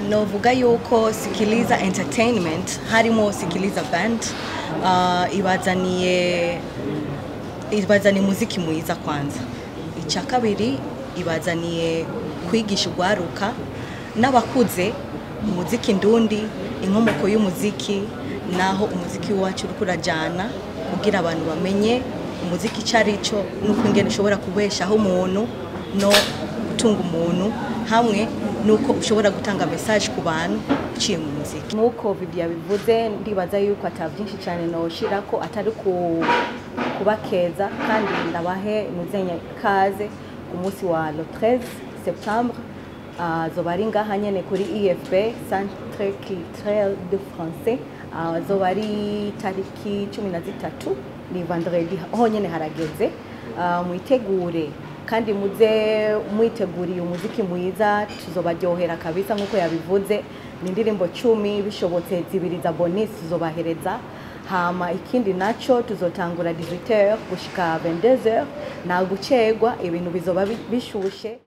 novuga yuko sikiliza entertainment harimo sikiliza band uh, ibazaniye ibazaniye umuziki mwiza kwanza icya kabiri ibazaniye kwigisha urwaruka n'abakuze umuziki ndundi inkomoko y'umuziki naho umuziki wacu uri kurajyana kugira abantu bamenye umuziki icyo ari cyo n'uko ingene ushobora kubeshaho umuntu no gutunga umuntu hamwe nuko ushobora gutanga message ku bantu uciye mu muziki nk'uko video yabivuze ndibaza yuko ata byinshi cyane noshira ko atari ku kubakeza kandi ndabahe nuzenye kaze ku munsi wa le 13 septembre azoba ari ngaha nyene kuri IFB Centre Culturel de Français azoba ari tariki cumi na zitatu ni vendredi ho nyene harageze Ah, mwitegure kandi muze mwiteguriye umuziki mwiza tuzobaryohera kabisa nk'uko yabivuze ni indirimbo cumi bishobotse zibiri za bonus tuzobahereza hama ikindi naco tuzotangura 18h gushika 22h nta gucegwa ibintu bizoba bi- bishushe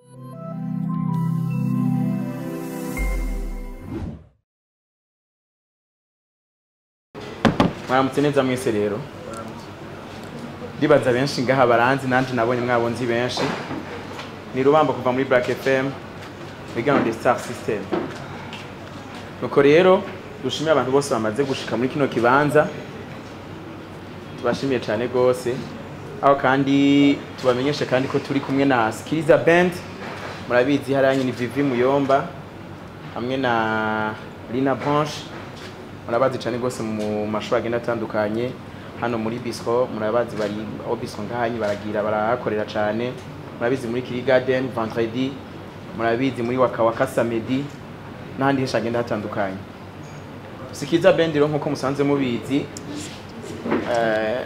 mwaramutse neza mwese rero ndibaza benshi ngaha baranzi nanjye nabonye mwabonzi benshi ni rubamba kuva muri black fm bigana de star system nuko rero dushimiye abantu bose bamaze gushika muri kino kibanza tubashimiye cyane rwose aho kandi tubamenyeshe kandi ko turi kumwe na skiliza band murabizi hariya nyine vivi muyomba hamwe na lina branche murabazi cyane rwose mu mashuri agenda atandukanye hano muri bisco murabazi bari aho bisco ngahanyi baragira barahakorera cyane murabizi muri kiri garden vendredi murabizi muri waka waka samedi n'ahandi henshi hagenda hatandukanye sikiza band rero nk'uko musanze mubizi eh,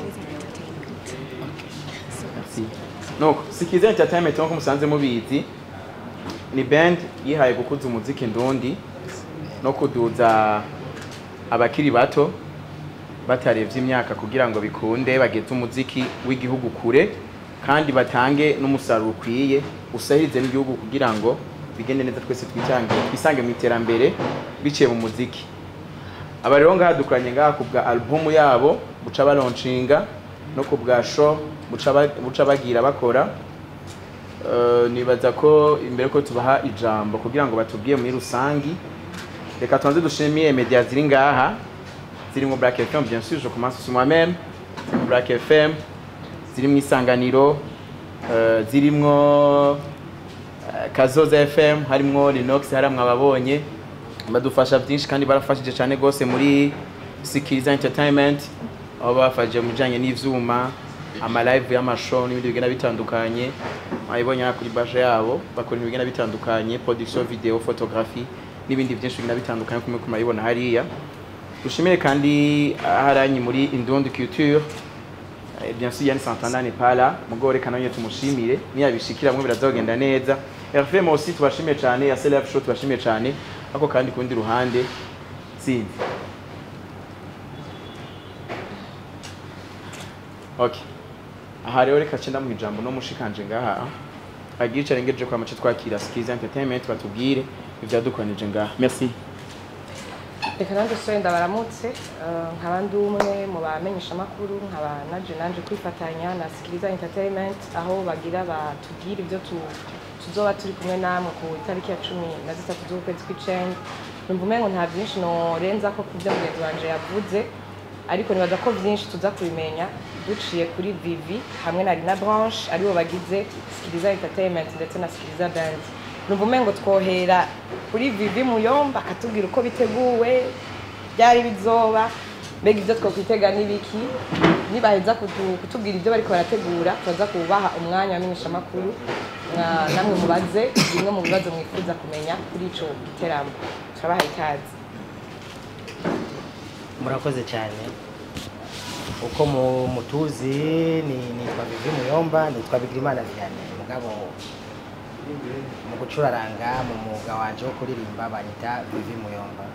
Merci. nuko sikiza entertainment nk'uko musanze mubizi ni band yihaye gukuza umuziki ndundi no kuduza abakiri bato batarevye imyaka kugira ngo bikunde bageze umuziki w'igihugu kure kandi batange n'umusaruro ukwiye usahirize n'igihugu kugira ngo bigende neza twese twitange twisange mu iterambere biciye mu muziki aba rero ngaha dukoranye ngaha ku bwa alubumu yabo buca balonshinga no ku bwa show buca ba- buca bagira bakora Eh, nibaza ko imbere ko tubaha ijambo kugira ngo batubwiye muri rusangi reka tubanze dushimiye media ziri ngaha ziri mu Black FM bien sûr je commence sur moi-même ziri mu Black FM ziri mu isanganiro eh, zirimwo eh, Kazoza FM harimwo Linox haramwe ababonye badufasha byinshi kandi barafashije cyane gose muri Sikiriza Entertainment aho bafashije mu bijanye n'ivyuma ama live y'amashow n'ibindi bigenda bitandukanye mwabibonye hano kuri bashe yabo bakora ibintu bigenda bitandukanye production video photography n'ibindi byinshi bigenda bitandukanye kumwe kumabibona hariya dushimire kandi haranyi muri Indundi Culture Eh, bien sûr Yann Santana n'est pas là mugo reka nawe tumushimire niyabishikira mwe birazogenda neza RFM aussi tubashimiye cyane ya Celeb Show tubashimiye cyane ako kandi kundi ruhande sinzi Okay aha rero reka cenda mu ijambo no mushikanje ngaha agira icyo arengeje kwa mace twakira Skiza Entertainment batubwire ivyadukoranije ngaha merci reka nanjye sore ndabaramutse eh, nkaba ndi umwe mu bamenyeshamakuru nkaba naje nanje kwifatanya na sikiriza entertainment aho bagira batubwira ibyo tu- tuzoba turi kumwe namwe ku itariki ya cumi na zitatu z'ukwezi kw'icenda numva umengo nta byinshi norenza ko ku byo mugenzi wanje yavuze ariko nibaza ko byinshi tuza kubimenya duciye kuri vivi hamwe na rina branche aribo bagize sikiriza entertainment ndetse na sikiriza band numva umengo twohera kuri vivi muyomba akatubwira uko biteguwe byari bizoba mbega ibyo twakwitega n'ibiki nibaheza kutu- kutubwira ibyo bariko barategura turaza kubaha umwanya wamenyeshamakuru mwa- namwe mubaze bimwe mu bibazo mwifuza kumenya kuri ico giteramo turabaha ikaze murakoze cyane uko mu- mutuzi ni nitwa Vivi Muyomba nitwa Bigirimana Vianney mugabo mu gucuraranga mu mwuga wanje wo kuririmba banyita Vivi Muyomba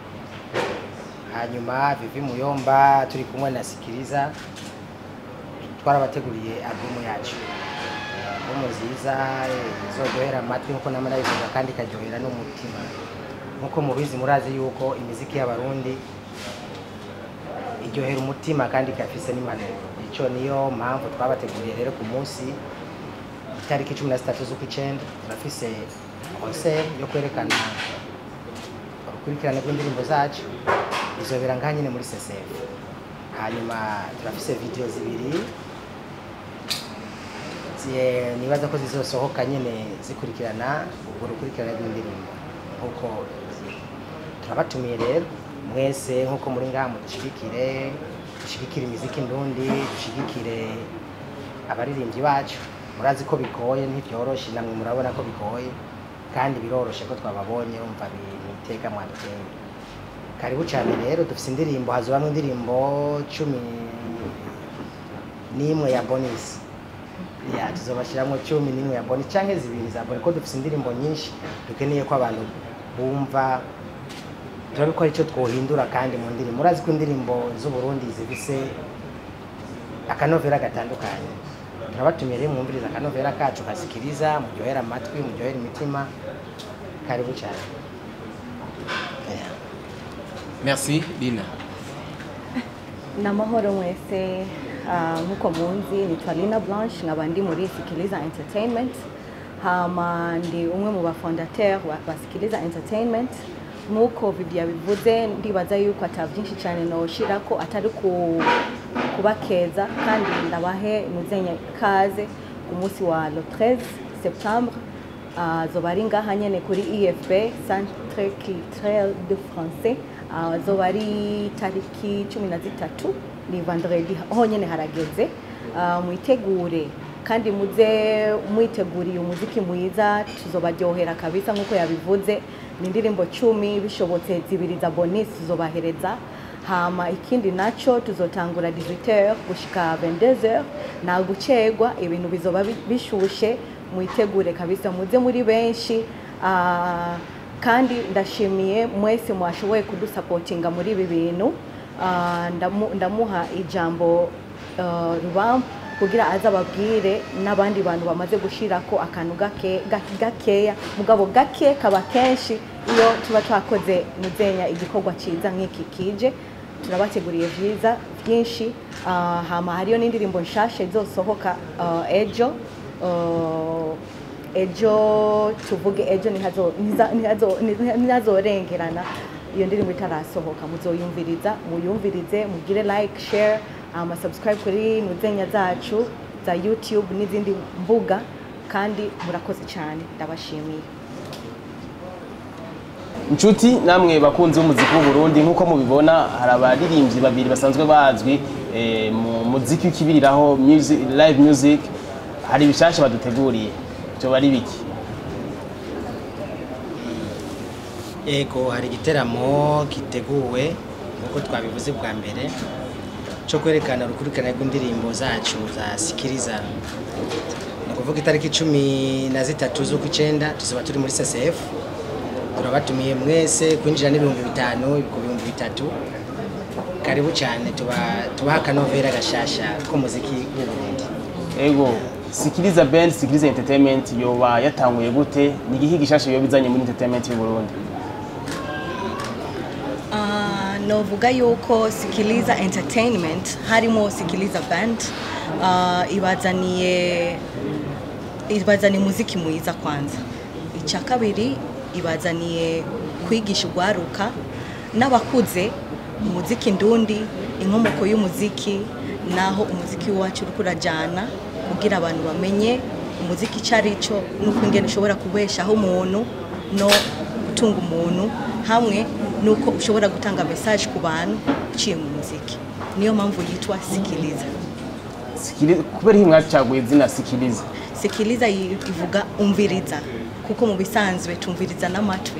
hanyuma Vivi Muyomba turi kumwe na Sikiriza twarabateguriye albumu yacu albumu nziza eh, izoryohera amatwi nkuko nama nabivuga kandi ikaryohera n'umutima nkuko mubizi murazi yuko imiziki y'abarundi iryohera umutima kandi ikafise n'impanuro ico niyo mpamvu twabateguriye rero ku munsi itariki cumi na zitatu z'ukwicenda turafise concert yo kwerekana urukurikirane rw'indirimbo zacu izobera ngaha nyine muri CCF hanyuma turafise video zibiri zi- nibaza ko zizosohoka nyine zikurikirana urwo rukurikirane rw'indirimbo nkuko ziri. turabatumiye rero mwese nkuko muri ngaha mudushigikire dushigikire imiziki ndundi dushigikire abaririmbyi bacu murazi ko bigoye ntibyoroshe namwe murabona ko bigoye kandi biroroshe ko twababonye umva biteka mwaduteye karibu cyane rero dufite indirimbo hazobamo indirimbo cumi n'imwe ya bonisi ya tuzobashyiramo cumi n'imwe ya bonisi cyangwa zibiri za bonisi ko dufite indirimbo nyinshi dukeneye ko abantu bumva turabikora icyo twohindura kandi mu ndirimbo murazi ko indirimbo z'uburundi zifise akanovera gatandukanye turabatumiye rero mwumviriza akanovera kacu kasikiriza muryohera amatwi muryohera imitima karibu cyane Yeah. merci lina ni amahoro mwese ah, nk'uko munzi nitwa lina blanche nkaba ndi muri sikiliza entertainment hama ndi umwe mu bafondateur ba ba sikiliza entertainment nk'uko vivi yabivuze ndibaza yuko ata byinshi cyane noshira ko atari ku kubakeza kandi ndabahe muzenye kaze ku munsi wa le 13 septembre Ah, zoba ari ngaha nyene kuri efb centre culturel de français Ah, zoba ari tariki cumi na zitatu ni vendredi aho nyene harageze Ah, mwitegure kandi muze mwiteguriye umuziki mwiza tuzobaryohera kabisa nk'uko yabivuze ni indirimbo cumi bishobotse zibiri za bonus tuzobahereza hama ikindi naco tuzotangura 18h gushika 22h nta gucegwa ibintu bizoba bi- bishushe mwitegure kabisa muze muri benshi ah, kandi ndashimiye mwese mwashoboye kudusapotinga muri ibi bintu Ah, ndamu- ndamuha ijambo ah, rubamba kugira aze ababwire n'abandi bantu bamaze gushirako akantu gake- ga- gakeya mugabo gake kaba kenshi iyo tuba twakoze muzenya igikorwa cyiza nk'iki kije turabateguriye vyiza byinshi Ah, hama hariyo n'indirimbo nshasha izosohoka ah, ejo Ah, ejo tuvuge ejo ntihazo- ntiza- ntihazo- ntiha- ntihazorengerana iyo ndirimbo itarasohoka muzoyumviriza muyumvirize mugire like share ama subscribe kuri nuzenya zacu za youtube n'izindi mbuga kandi murakoze cyane ndabashimiye inshuti namwe bakunzi b'umuziki w'uburundi nk'uko mubibona hari abaririmbyi babiri basanzwe bazwi eh, mu muziki w'ikibiriraho music, live music hari ibishasha baduteguriye byo bari biki Ego hari igiteramo giteguwe nk'uko twabivuze bwa mbere cyo kwerekana urukurikirane rw'indirimbo zacu za sikiriza ni ukuvuga itariki cumi na zitatu z'ukw'icyenda tuzaba turi muri CCF turabatumiye mwese kwinjira n'ibihumbi bitanu ku bihumbi bitatu karibu cyane tuba tubaha akanovera gashasha k'umuziki w'uburundi ego sikiriza band sikiriza entertainment yoba yatanguye gute ni igihe gishasha yoba izanye muri entertainment y'u Burundi Ah, novuga yuko sikiliza entertainment harimo sikiliza band ah, ibazaniye ibazaniye umuziki mwiza kwanza icya kabiri ibazaniye kwigisha urwaruka n'abakuze umuziki ndundi inkomoko y'umuziki naho umuziki wacu uri kurajyana kugira abantu bamenye umuziki icyo ari cyo n'uko ingene ushobora kubeshaho umuntu no gutunga umuntu hamwe nuko ushobora gutanga message ku bantu uciye mu muziki niyo mpamvu yitwa sikiliza Sikiri- kubera iyi mwacaguye izina sikiriza sikiliza yi- ivuga umviriza kuko mu bisanzwe tumviriza n'amatwi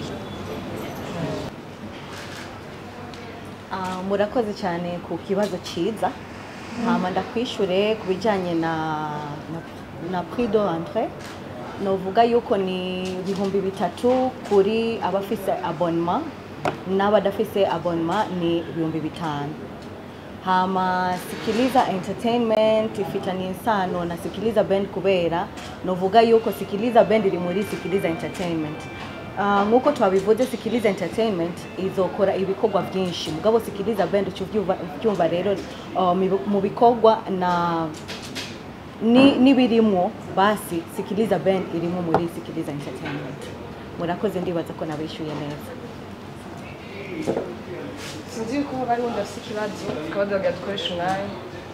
Ah, murakoze cyane ku kibazo cyiza hama ndakwishure ku bijyanye na na, na prix de rentrée novuga yuko ni ibihumbi bitatu kuri abafise abonnement n'abadafise abonnement ni ibihumbi bitanu hama sikiliza entertainment ifitanye isano na sikiliza band kubera novuga yuko sikiliza band iri muri sikiliza entertainment Uh, nk'uko twabivuze sikiliza entertainment izokora ibikorwa byinshi mugabo sikiliza band uca ubyumva- ubyumva rero uh, mu- mu bikorwa na ni- n'ibirimwo basi sikiliza band irimo muri sikiliza entertainment murakoze ndibaza ko nabishyuye neza sinzi yuko haba hariho undi afite ikibazo tukaba duhaga dukoresha umwanya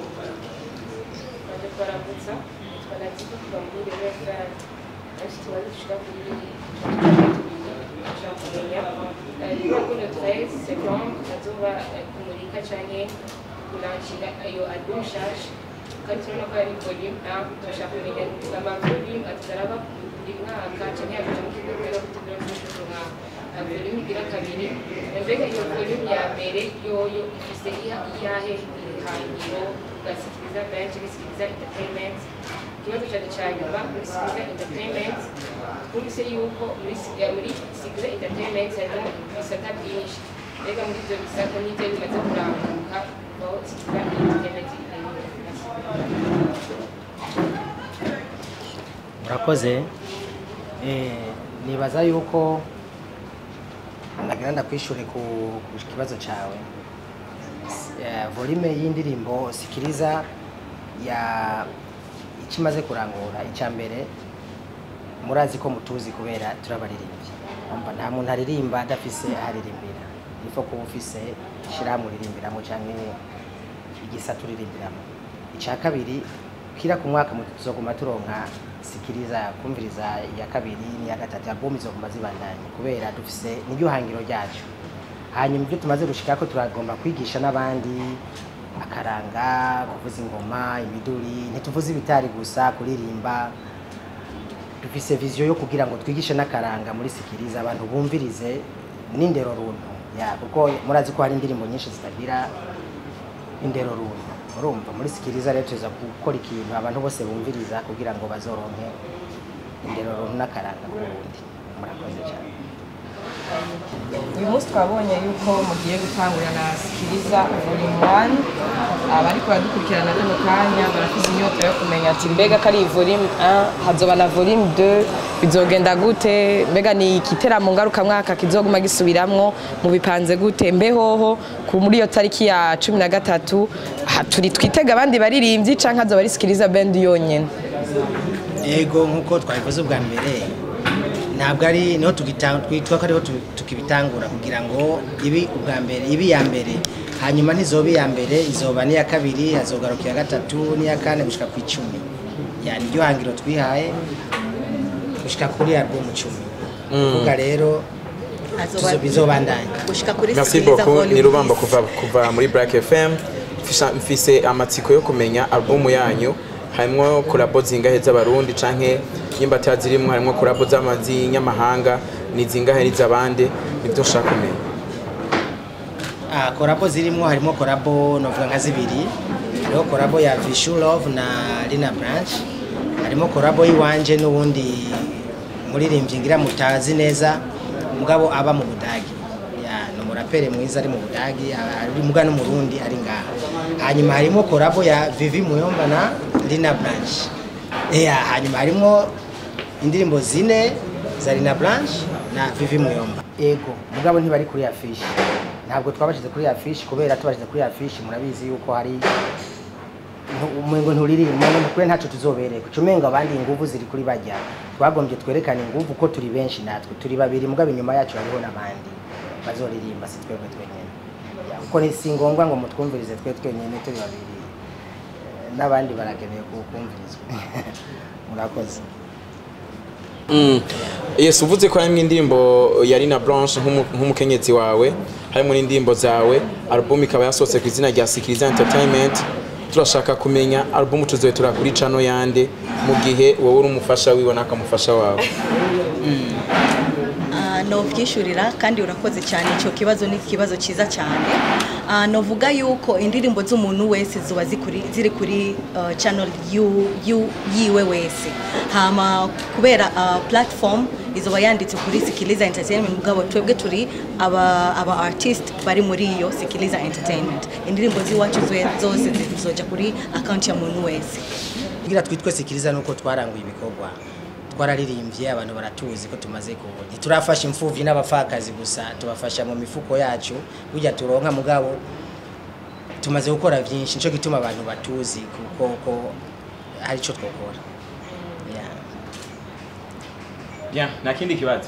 baje kubaramutsa nitwa naziva kuva muri rero fm ariko tubaze dushika kuri dushaka kumenya niba kuno trace second azoba kumurika canke kulanshinga iyo album nshasha kandi turabona ko ari volume a turashaka kumenya ama volume atazaraba buri mwaka canke yakaja mu kigo kubera kutegura gushika mwaka volume igira kabiri mbega iyo volume ya mbere yoyo ifise iya- iyahe ihangiro ugasikiriza benshi ugasikiriza entertainment ikibazo cyane cya nyuma muri sikiriza entertainment twumvise yuko muri Si- eh, muri sikiriza entertainment harimo ibisata byinshi mbega muri ibyo bisata n'ibyo bimaze kurambuka aho sikiriza entertainment murakoze Eh, nibaza yuko nagira ndakwishure ku ku kibazo cyawe Eh, volume y'indirimbo sikiriza ya ikimaze kurangura icya mbere murazi ko mutuzi kubera turabaririmbyi umva nta muntu aririmba adafise aharirimbira nifo kuba ufise ishyirahamwe uririmbiramo cyangwa igisata uririmbiramo icya kabiri kira ku mwaka mu- tuzoguma turonka sikiriza kumviriza iya kabiri n'iya gatatu album izoguma zibandanye kubera dufise niryo hangiro ryacu hanyuma ibyo tumaze gushika ko turagomba kwigisha n'abandi akaranga kuvuza ingoma imiduri ntituvuze ibitari gusa kuririmba dufise viziyo yo kugira ngo twigishe n'akaranga muri sikiriza abantu bumvirize n'indero runtu ya kuko murazi ko hari indirimbo nyinshi zitagira indero runtu urumva muri sikiriza rero tuza gukora ikintu abantu bose bumviriza kugira ngo bazoronke indero runtu n'akaranga k'ubundi murakoze cyane uyu munsi twabonye yuko mugiye gutangurira na sikiriza volume one abariko baradukurikirana kano kanya barafise inyota yo kumenya ati mbega ko ari volume 1 hazoba na volume 2 bizogenda gute mbega ni igiteramo ngarukamwaka kizoguma gisubiramwo mubipanze gute mbehoho ku muri iyo tariki ya cumi na gatatu ha- turi twitega abandi baririmbyi canke hazoba ari sikiriza band yonyene ego nk'uko twabivuze ubwa mbere ntabwo ari niho tugita- twitwa ko ariho tu- tukibitangura kugira ngo ibi ubwa mbere ibi iya mbere hanyuma ntizoba iya mbere izoba n'iya kabiri hazogaruka iya gatatu n'iya kane gushika ku icumi yani iryo hangiro twihaye gushika kuri album cumi kuvuga rero Azoba- tuzo- bizobandanya gushika kuri merci sikiliza beaucoup volume ni rubamba six. kuva kuva muri black fm Mfisha- mfise amatsiko yo kumenya albumu yanyu harimwo kolabo zingahe z'abarundi canke nimba atazirimwo harimwo kolabo z'amazinyamahanga ni zingahe n'iz'abande nivyo nshaka kumenya Ah, korabo zirimo harimo korabo novuga nka zibiri hariho korabo ya Vishu Love na Lina Branch harimo korabo y'iwanje n'ubundi muririmbyi ngira mutazi neza mugabo aba mu Budagi ya ni umurapere mwiza ari mu Budagi ari muga n'umurundi ari ngaha hanyuma harimo korabo ya Vivi Muyomba na Lina Branch ya hanyuma harimo indirimbo zine za Lina Branch na Vivi Muyomba ego mugabo ntibari kuri affiche ntabwo twabashyize kuri affiche kubera tubashyize kuri affiche murabizi yuko hari umengo nturirimba umengo kure ntacyo tuzobereka ucumengo abandi inguvu ziri kuri bajya twagombye twerekane inguvu ko turi benshi natwe turi babiri mugabo inyuma yacu hariho n'abandi bazoririmba si twebwe twenyine Ya, kuko ni si ngombwa ngo mutwumvirize twe twenyine turi babiri Eh, n'abandi barakeneye kukumvirizwa murakoze Mm. yes uvuze ko harimwo indirimbo ya Rina Blanche nk'umu- nk'umukenyezi wawe harimo n'indirimbo zawe album ikaba yasohotse ku izina rya Sikiriza Entertainment turashaka kumenya album tuzoyitura kuri cano yande mu gihe wowe uri umufasha wiwe n'akamufasha wawe Ah, novyishurira kandi urakoze cyane icyo kibazo ni ikibazo cyiza cyane Ah, novuga yuko indirimbo z'umuntu wese ziba zikuri- ziri kuri uh, channel yu- yu- yiwe wese hama kubera uh, platform izoba yanditse kuri sikiliza entertainment mugabo twebwe turi aba aba artist bari muri iyo sikiliza entertainment indirimbo z'iwacu zwe- zose zizoja kuri account ya muntu wese kugira twitwe sikiriza nuko twaranguye ibikorwa twararirimbye abantu baratuzi ko tumaze kubona ntiturafasha imfuvyi n'abapfakazi gusa tubafasha mu mifuko yacu burya turonka mugabo tumaze gukora vyinshi nico gituma abantu batuzi kuko ko hari ico twokora yeah. Bien, nta kindi kibazo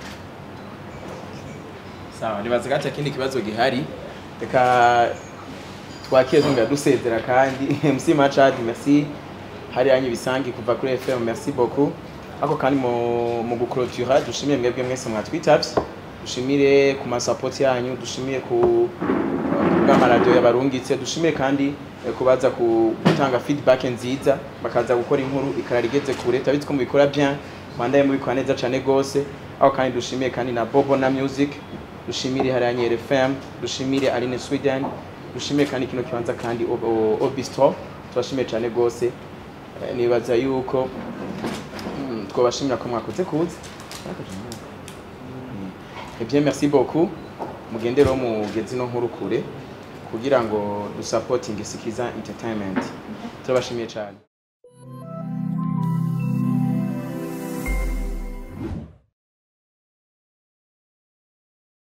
sawa nibaza ko ata kindi kibazo gihari reka twakire twongera dusezera kandi MC Machad merci hari yanyu bisangi kuva kuri FM merci beaucoup ako kandi mu, mu guclôtura dushimire mwebwe mwese mwatwitavye dushimire ku masapoti yanyu dushimire ku bw'amaradiyo yabarungitse dushimire kandi eh, kubaza ku- gutanga feedback nziza bakaza gukora inkuru ikarara igeze kure turabizi ko mubikora bien mwandaye mubikora neza cane gose aho kandi dushimiye kandi na Bobo na Music dushimire hariya Nyere FM dushimire Aline Sweden dushimire kandi kino kibanza kandi O- O- Obistro turashimiye cane gose Eh, nibaza yuko mm, twabashimira ko mwakoze kuza Eh bien merci beaucoup mugende rero mugeze no nkuru kure kugira ngo dusapotinge Sikiza Entertainment turabashimiye cyane